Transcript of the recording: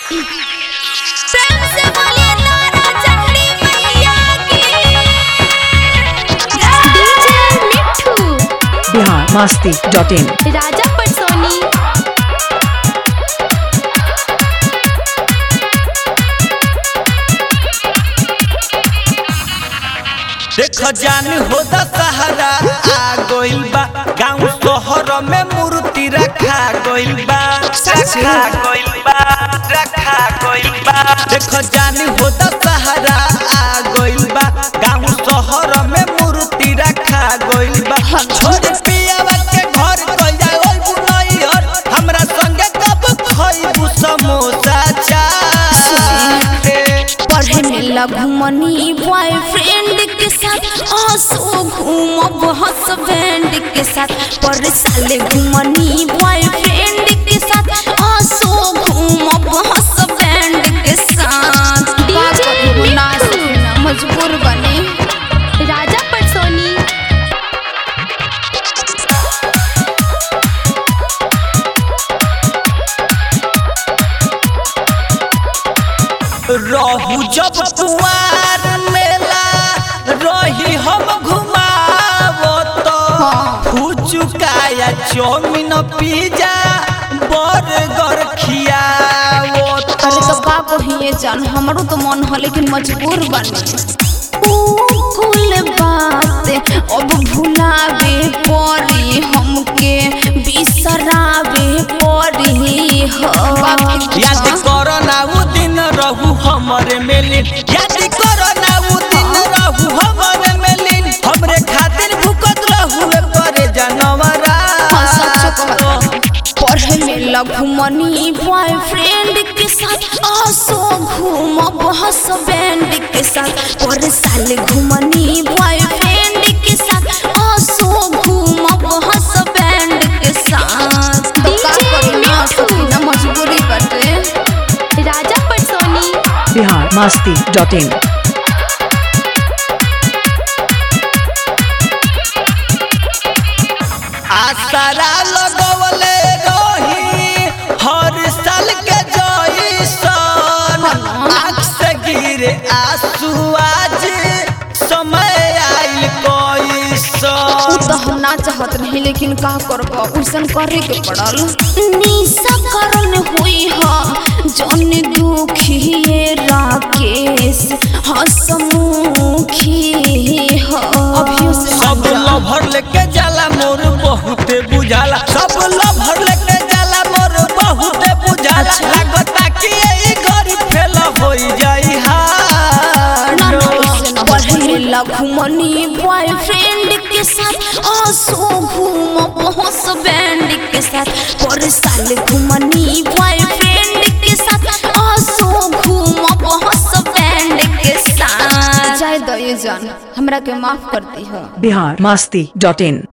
प्रेम से बोलिए तारा चंडी मैया की DJ Mithu Bihar Masti dot in राजा पटसोनी देख जान हो दशहरा आ गइल बा गांव शहर में मूर्ति रखा गइल बा रखा गइल बा रखा गइल बा देख जान हो दशहरा आ गइल बा गांव शहर में मूर्ति रखा गइल बा छोड़ पियावा के घर कइल जाए ओइ बुनई हर हमरा संगे कब खइबू समोसा चाट पढ़े में लगमनी बॉयफ्रेंड के साथ आंसू घूमब हस्बैंड के साथ पर साले घूमनी बॉयफ्रेंड के साथ आंसू घूमब हस्बैंड के साथ डीजे मजबूर बने राजा पटसोनी रहू जब कुआर मेला रही हम घुमावो तो फुचुकाया चौमिन पिज्जा बर्गर खियावो तो अरे तो का कहिए जान हमरो तो मन है लेकिन मजबूर बने ऊ कुल बात अब भुलावे पड़ी हमके बिसरावे पड़ी हो याद करो ना उ दिन रहू हमरे मेलिन याद करो ना उ दिन रहू हमरे मेलिन हमरे खातिर भूकत रहू करे जानवरा हाँ, सच कहता। पढ़े में लगमनी बॉयफ्रेंड के साथ आसो घूमब हस्बैंड के साथ पर साल घूमनी बॉयफ्रेंड के साथ आसो घूमब हस्बैंड के साथ मजबूरी बटे राजा पटसोनी बिहार मस्ती डॉट इन आसरा लगवले रही हर साल के जइसन आँख से गिरे आंसू आज समय आइल उ कैसन तो हम ना चाहत रही लेकिन का करब उसन करे के पड़ल निशा करन हुई ह जन दुखी राकेश हसमुखी ह अभियो से सब लभर लेके जाला मोर बहुते बुझाला सब लभर लेके जाला मोर बहुते बुझाला अच्छा। लागता कि यही घड़ी फेल होई जाई ना ना हार उसे ना बढ़े लगमनी बॉयफ्रेंड के साथ आंसू घूम हस्बैंड के साथ पर साल घूमनी बॉयफ्रेंड के साथ आंसू घूम हस्बैंड के साथ जाय दये जान हमरा के माफ करती हो बिहार मस्ती डॉट इन